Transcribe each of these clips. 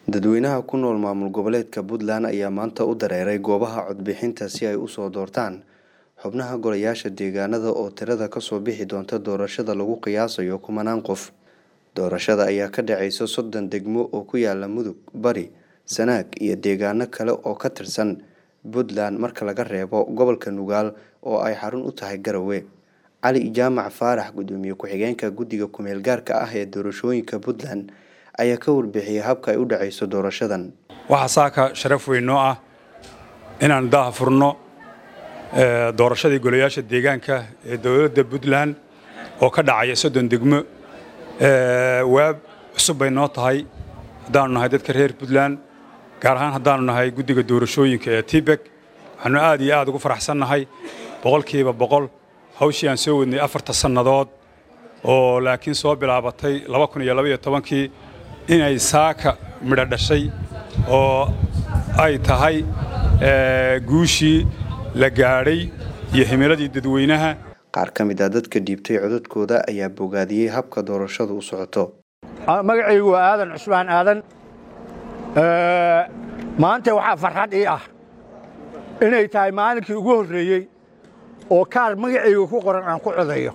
dadweynaha ku nool maamul goboleedka puntland ayaa maanta u dareeray goobaha codbixinta si ay usoo doortaan xubnaha golayaasha deegaanada oo tirada kasoo bixi doonta doorashada lagu qiyaasayo kumanaan qof doorashada ayaa ka dhaceysa soddon degmo oo ku yaala mudug bari sanaag iyo deegaano kale oo ka tirsan puntland marka laga reebo gobolka nugaal oo ay xarun u tahay garowe cali jaamac faarax gudoomiye ku-xigeenka guddiga kumeel gaarka ah ee doorashooyinka puntland ayaa ka warbixiyay habka ay u dhaceyso doorashadan waxaa saaka sharaf weyn noo ah inaan daha furno doorashadii golayaasha deegaanka ee dowladda puntland oo ka dhacaya soddon degmo waab cusub bay noo tahay haddaanu nahay dadka reer puntland gaar ahaan haddaanu nahay guddiga doorashooyinka ee tibek waxaanu aad iyo aad ugu faraxsannahay boqolkiiba boqol hawshii aan soo wadnay afarta sannadood oo laakiin soo bilaabatay laba kun iyo labaiyo tobankii inay saaka midho dhashay oo ay tahay guushii la gaadhay iyo himiladii dadweynaha qaar ka mid a dadka dhiibtay codadkooda ayaa bogaadiyey habka doorashadu u socoto magacaygu waa aadan cusmaan aadan maanta waxaa farxad ii ah inay tahay maalinkii ugu horreeyey oo kaar magacayga ku qoran aan ku codayo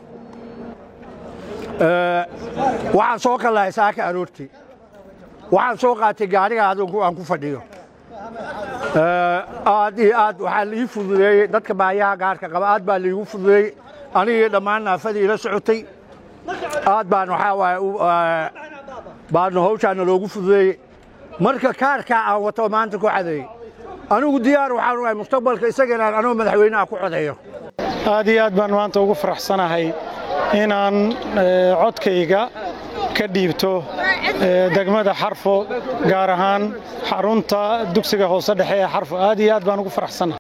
waxaan soo kallahay saaka aroortii waxaan soo qaatay gaadhiga adunku aan ku fadhiyo aad iyo aad waxaa laii fududeeyey dadka baayaha gaarka qaba aad baa laiigu fududeeyey anigii dhammaan naafadii ila socotay aad baan waxaa waaye baadna hawshaana loogu fududeeyey marka kaarkaa aan wato maanta ku cadeeyey anigu diyaar waxaan uahay mustaqbalka isaga inaan anoo madaxweynaha ku codeeyo aad iyo aad baan maanta ugu faraxsanahay inaan codkayga ka dhiibto degmada xarfo gaar ahaan xarunta dugsiga hoose dhexe ee xarfo aad iyo aad baan ugu faraxsanahay